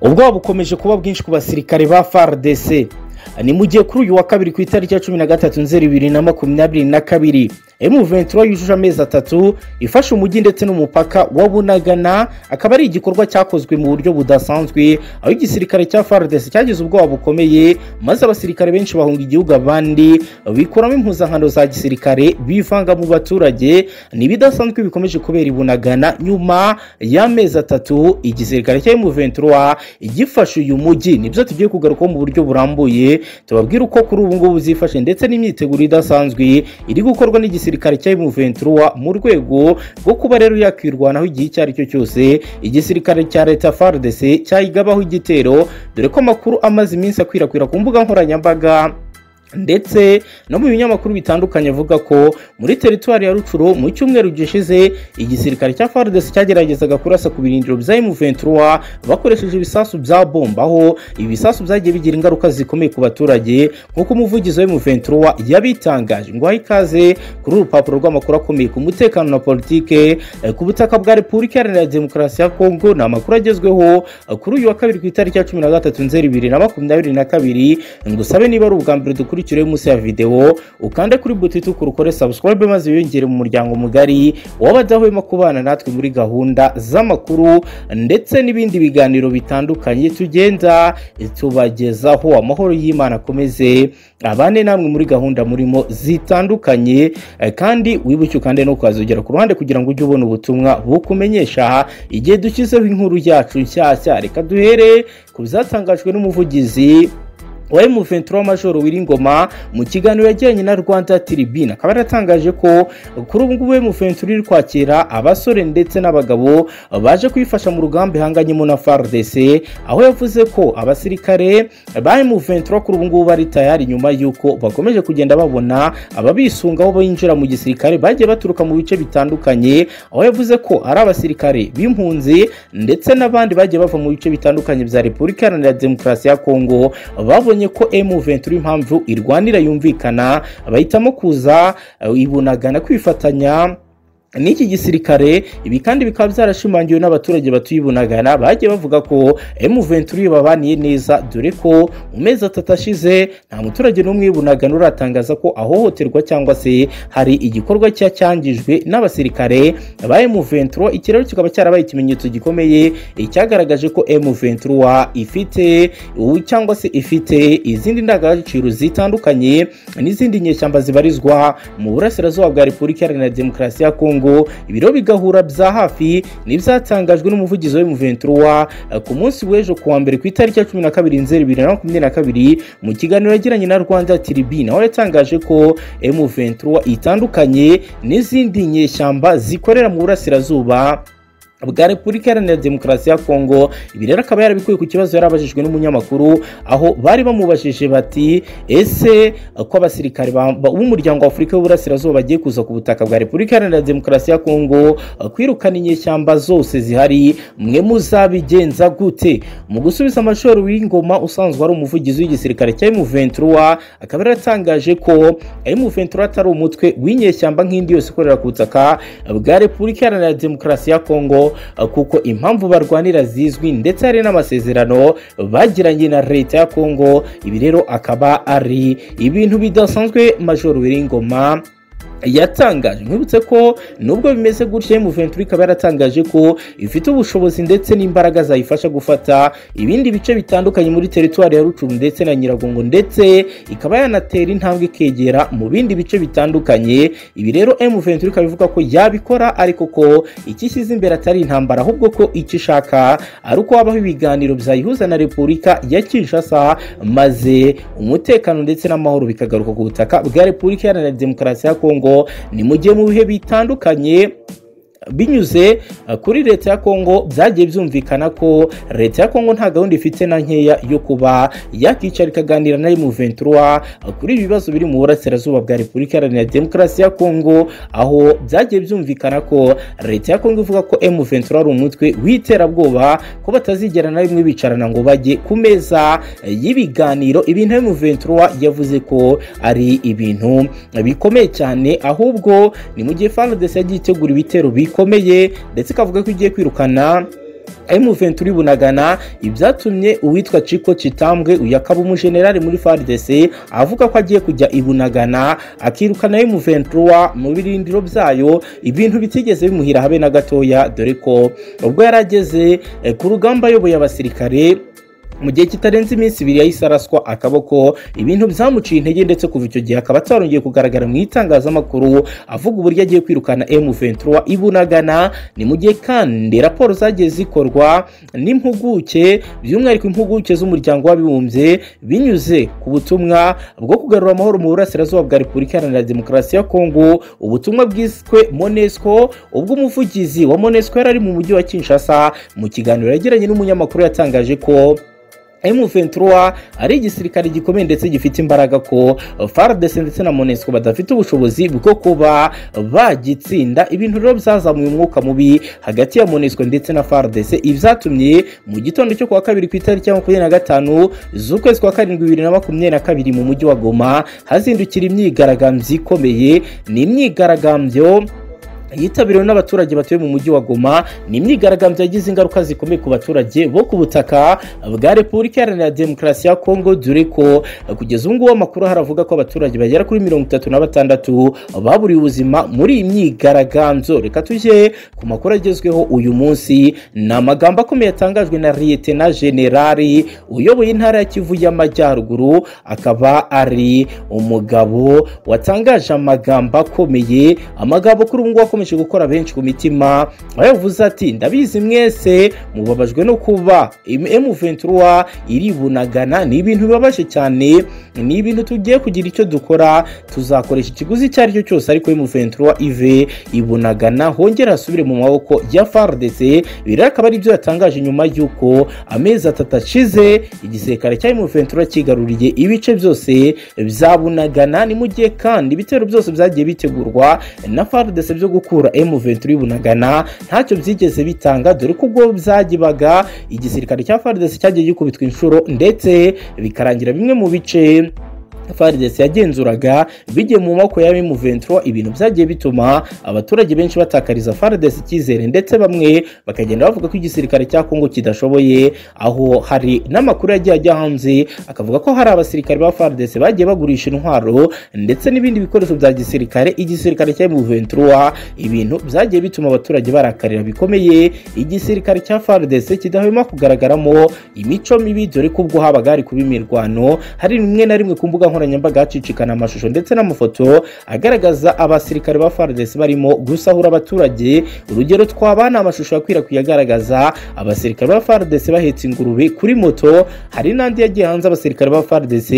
ubwoba bukomeje kuba bwinshi ku basirikare ba fardc ni mu gihe kuri uyu wa kabiri ku itariki ya cumi na gatatu nzeri bibiri na makumyabiri na kabiri emu ventura yujuje amezi atatu ifashe umujyi ndetse n'umupaka wa bunagana akaba ari igikorwa cyakozwe mu buryo budasanzwe aho igisirikare cya fardc cyagize ubwoba bukomeye maze abasirikare benshi bahunga igihugu abandi bikuramo impuzankano za gisirikare bivanga mu baturage ni ibidasanzwe bikomeje kubera i bunagana nyuma y'amezi atatu igisirikare cya emu ventura gifashe uyu mujyi nibyo tugiye kugarukaho mu buryo burambuye tubabwire uko kuri ubu ngubu zifashe ndetse n'imyiteguro idasanzwe iri gukorwa n'igisirikare cya M23 mu rwego rwo kuba rero yakirwanaho igihe icyo ari cyo cyose igisirikare cya leta FARDC cyayigabaho igitero dore ko amakuru amaze iminsi akwirakwira ku mbuga nkoranyambaga ndetse no mu binyamakuru bitandukanye avuga ko muri teritwari ya rucuro mu cyumweru gishize igisirikare cya fardesi cyageragezaga kurasa ku birindiro bya M23 bakoresheje ibisasu bya bomba aho ibisasu byagiye bigira ingaruka zikomeye ku baturage nk'uko umuvugizi wa M23 yabitangaje ngo ahe ikaze kuri urupapuro rw'amakuru akomeye ku mutekano na politike ku butaka bwa repubulika iharanira demokarasi ya kongo ni amakuru agezweho kuri uyu wa kabiri ku itariki ya cumi na gatatu nzeri bibiri na makumyabiri na kabiri ngo usabe niba ari ubwa mbere dukuri ukurikireho munsi ya videwo ukande kuri buto itukura ukore subscribe maze wiyongere mu muryango mugari w'abadahwema kubana natwe muri gahunda z'amakuru ndetse n'ibindi biganiro bitandukanye tugenda tubagezaho amahoro y'imana akomeze abane namwe muri gahunda murimo zitandukanye kandi wibuke ukande no ukazogera ku ruhande kugira ngo ujye ubona ubutumwa bukumenyesha igihe dushyizeho inkuru yacu nshyashya reka duhere ku byatangajwe n'umuvugizi wa M23 Majoro Wiringoma mu kiganiro yagiranye na Rwanda Tribune akaba yaratangaje ko kuri ubu ngubu M23 iri kwakira abasore ndetse n'abagabo baje kwifasha mu rugamba ihanganyemo na FARDC aho yavuze ko abasirikare ba M23 kuri ubu ngubu bari tayari nyuma y'uko bakomeje kugenda babona ababisungaho binjira mu gisirikare bagiye baturuka mu bice bitandukanye aho yavuze ko ari abasirikare b'impunzi ndetse n'abandi bagiye bava mu bice bitandukanye bya Repubulika Iharanira Demokarasi ya Kongo babonye babonye ko M23 impamvu irwanira yumvikana bahitamo kuza ibunagana kwifatanya n'iki gisirikare ibi kandi bikaba byarashimangiwe n'abaturage batuye bunagana bagiye bavuga ko M23 babaniye neza dore ko mu mezi atatu ashize nta muturage n'umwe bunagana uratangaza ko ahohoterwa cyangwa se hari igikorwa cyangijwe n'abasirikare ba M23 iki rero kikaba cyarabaye ikimenyetso gikomeye cyagaragaje ko M23 ifite cyangwa se ifite izindi ndangagaciro zitandukanye n'izindi nyeshyamba zibarizwa mu burasirazuba bwa Repubulika Iharanira Demokarasi ya Kongo ngo ibiro bigahura bya hafi n'ibyatangajwe n'umuvugizi wa M23 ku munsi w'ejo kuwa mbere ku itariki ya cumi na kabiri nzeri bibiri na makumyabiri na kabiri mu kiganiro yagiranye na Rwanda Tribune aho yatangaje ko M23 itandukanye n'izindi nyeshyamba zikorera mu burasirazuba bwa repubulika iharanira demokarasi ya kongo ibi rero akaba yarabikuye ku kibazo yari abajijwe n'umunyamakuru aho bari bamubajije bati ese ko abasirikare b'umuryango wa afurika y'uburasirazuba bagiye kuza ku butaka bwa repubulika iharanira demokarasi ya kongo kwirukana inyeshyamba zose zihari mwe muzabigenza gute mu gusubiza amashuri w'ingoma usanzwe ari umuvugizi w'igisirikare cya M23 akaba yaratangaje ko M23 atari umutwe w'inyeshyamba nk'indi yose ikorera ku butaka bwa repubulika iharanira demokarasi ya kongo kuko impamvu barwanira zizwi ndetse hari n'amasezerano bagiranye na leta ya kongo ibi rero akaba ari ibintu bidasanzwe majoro wiringoma yatangaje nkwibutse ko nubwo bimeze gutya M23 ikaba yaratangaje ko ifite ubushobozi ndetse n'imbaraga zayifasha gufata ibindi bice bitandukanye muri teritwari ya Rucuru ndetse na Nyiragongo ndetse ikaba yanatera intambwe ikegera mu bindi bice bitandukanye ibi rero M23 ikaba ivuga ko yabikora ariko ko ikishyize imbere atari intambara ahubwo ko icyo ishaka ari uko habaho ibiganiro byayihuza na Repubulika ya Kinshasa maze umutekano ndetse n'amahoro bikagaruka ku butaka bwa Repubulika Iharanira Demokarasi ya Kongo ni mu gihe mu bihe bitandukanye binyuze kuri leta ya kongo byagiye byumvikana ko leta ya kongo nta gahunda ifite na nkeya yo kuba yakicara ikaganira na M23 kuri ibi bibazo biri mu burasirazuba bwa repubulika iharanira demokarasi ya kongo aho byagiye byumvikana ko leta ya kongo ivuga ko M23 ari umutwe w'iterabwoba ko batazigera na rimwe bicarana ngo bajye ku meza y'ibiganiro ibintu M23 yavuze ko ari ibintu bikomeye cyane ahubwo ni mu gihe FARDC yagiye itegura ibitero bikomeye ndetse ikavuga ko igiye kwirukana M23 bunagana ibyatumye uwitwa Chiko Chitambwe uyu akaba umujenerali muri FARDC avuga ko agiye kujya ibunagana akirukana M23 mu birindiro byayo ibintu bitigeze bimuhira habe na gatoya dore ko ubwo yarageze eh, ku rugamba ayoboye abasirikare mu gihe kitarenze iminsi ibiri yahise araswa akaboko ibintu byamuciye intege ndetse kuva icyo gihe akaba atarongeye kugaragara mu itangazamakuru avuga uburyo agiye kwirukana M23 ibunagana ni mu gihe kandi raporo zagiye zikorwa n'impuguke by'umwihariko impuguke z'umuryango w'abibumbye binyuze ku butumwa bwo kugarura amahoro mu burasirazuba bwa Repubulika Iharanira Demokarasi ya Kongo ubutumwa bwiswe Monesco ubwo umuvugizi wa Monesco yari ari mu mujyi wa Kinshasa mu kiganiro yagiranye n'umunyamakuru yatangaje ko M23 ari igisirikare gikomeye ndetse gifite imbaraga ko FARDC ndetse na MONUSCO badafite ubushobozi bwo kuba bagitsinda ibintu rero byazamuye umwuka mubi hagati ya MONUSCO ndetse na FARDC ibyatumye mu gitondo cyo kuwa kabiri ku itariki ya makumyabiri na gatanu z'ukwezi kwa karindwi bibiri na makumyabiri na kabiri mu mujyi wa Goma hazindukira imyigaragambyo ikomeye ni imyigaragambyo yitabiriwe n'abaturage batuye mu mujyi wa Goma ni imyigaragambyo yagize ingaruka zikomeye ku baturage bo ku butaka bwa Repubulika Iharanira Demokarasi ya Kongo dore ko kugeza ubu ngubu amakuru haravuga ko abaturage bagera kuri mirongo itatu na batandatu baburiwe ubuzima muri iyi myigaragambyo reka tujye ku makuru agezweho uyu munsi ni amagambo akomeye yatangajwe na Lieutenant Generali uyoboye intara ya Kivu y'Amajyaruguru akaba ari umugabo watangaje amagambo akomeye amagambo kuri ubu ngubu akomeye akomeje gukora benshi ku mitima yavuze ati ndabizi mwese mubabajwe no kuba M23 iribunagana ni ibintu bibabaje cyane ni ibintu tugiye kugira icyo dukora tuzakoresha ikiguzi icyo ari cyo cyose ariko M23 ive ibunagana hongera asubire mu maboko ya FARDC biri akaba ari byo yatangaje nyuma y'uko amezi atatu ashize igisirikare cya M23 kigaruriye ibice byose byabunagana ni mu gihe kandi ibitero byose byagiye bitegurwa na FARDC byo gukora gukura M23 bunagana ntacyo byigeze bitanga dore ko ubwo byagibaga igisirikare cya FARDC cyagiye gikubitwa inshuro ndetse bikarangira bimwe mu bice FARDC yagenzuraga bigiye mu maboko ya M23 ibintu byagiye bituma abaturage benshi batakariza FARDC icyizere ndetse bamwe bakagenda bavuga ko igisirikare cya Kongo kidashoboye aho hari n'amakuru yagiye ajya hanze akavuga ko hari abasirikare ba FARDC bagiye bagurisha intwaro ndetse n'ibindi bikoresho bya gisirikare igisirikare cya M23 ibintu byagiye bituma abaturage barakarira bikomeye igisirikare cya FARDC kidahwema kugaragaramo imico mibi dore ko ubwo habaga hari kuba imirwano hari rimwe na rimwe ku mbuga nkoranyambaga hacicikana amashusho ndetse n'amafoto agaragaza abasirikare ba FARDC barimo gusahura abaturage urugero twabana amashusho yakwirakwiye agaragaza abasirikare ba FARDC bahetse ingurube kuri moto hari n'andi yagiye hanze abasirikare ba FARDC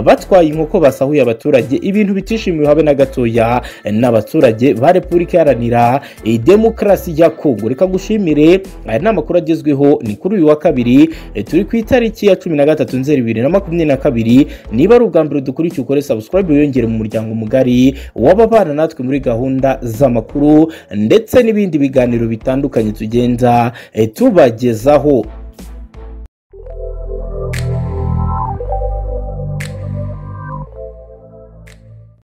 batwaye inkoko basahuye abaturage ibintu bitishimiwe habe na gatoya n'abaturage ba Repubulika Iharanira Demokarasi ya Kongo reka gushimire aya ni amakuru agezweho ni kuri uyu wa kabiri turi ku itariki ya cumi na gatatu nzeri bibiri na makumyabiri na kabiri niba ari ubwa mbere dukurikiye ukore subscribe wiyongere mu muryango mugari w'ababana natwe muri gahunda z'amakuru ndetse n'ibindi biganiro bitandukanye tugenda tubagezaho